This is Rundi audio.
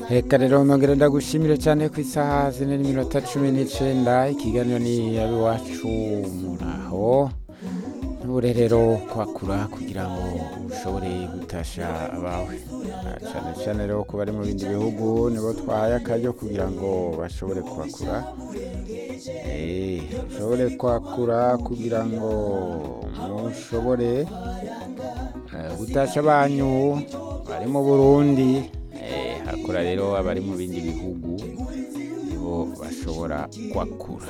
reka rero nongera ndagushimire cyane ku isaha zine n'iminota cumi n'icenda ikiganiro ni abiwacu muraho ntubure rero kwakura kugira ngo ushobore gutasha abawe Ah, cyane cyane rero ku bari mu bindi bihugu nibo twahaye akaryo kugira ngo bashobore kwakura Eh, ushobore kwakura kugira ngo mushobore eh, gutasha banyu bari mu burundi Eh, hakura rero abari mu bindi bihugu nibo bashobora kwakura